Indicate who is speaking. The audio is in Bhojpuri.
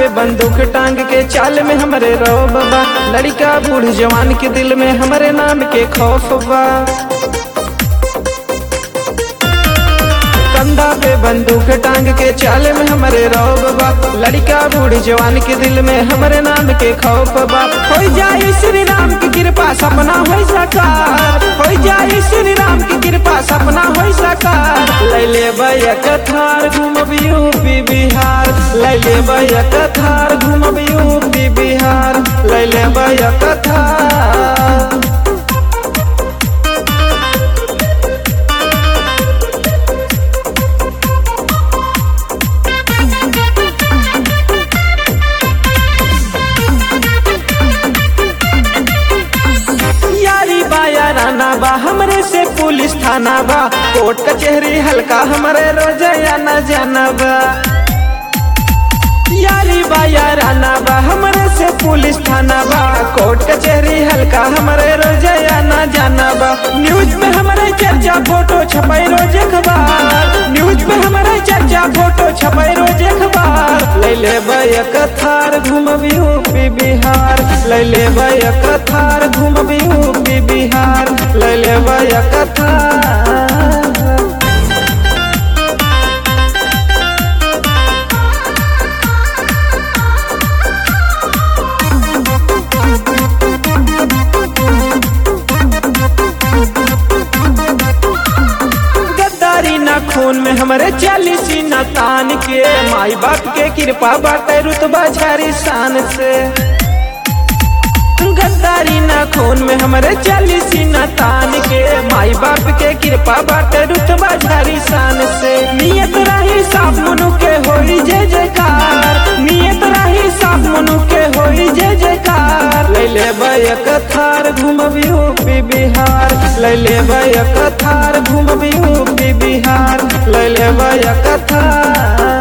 Speaker 1: पे बंदूक टांग के चाल में हमरे रौब बा लड़का बूढ़ जवान के दिल में हमरे नाम के खौफ बा कंधा पे बंदूक टांग के चाल में हमरे रौब बा लड़का बूढ़ जवान के दिल में हमरे नाम के खौफ बा हो जाए श्री राम की कृपा सपना हो साकार हो जाए श्री राम की कृपा सपना हो साकार लैले बैक थार घूमब यूपी बिहार लैले बैक थार घूमब यूपी बिहार लैले बैक थार यारी बाया राना बा हमरे से पुलिस थाना बा कोर्ट कचहरी हल्का हमरे रोजया न जाना बा यारी बाया राना बा हमरे से पुलिस थाना बा कोर्ट कचहरी हल्का हमरे रोजया न जाना बा न्यूज में हमरे चर्चा फोटो छपाई रोज अखबार न्यूज में हमरे चर्चा फोटो छपाई रोज अखबार लैले बैक थार घूमब यूपी बिहार लैले बैक थार घूमब यूपी बिहार लैले बैक थार गद्दारी न खून में हमरे चालीसी न तान के माई बाप के कृपा बाटे रुतबा झारी शान से गद्दारी न खून में हमरे चालीसी न तान के माई बाप के कृपा बाटे रुतबा झारी शान से नियत रही साफ मनु के होई जय जयकार नियत रही साफ मनु के होई जय जयकार लैले बैक थार घूमब यूपी बिहार लैले बैक थार घूमब यूपी बिहार लैले बैक थार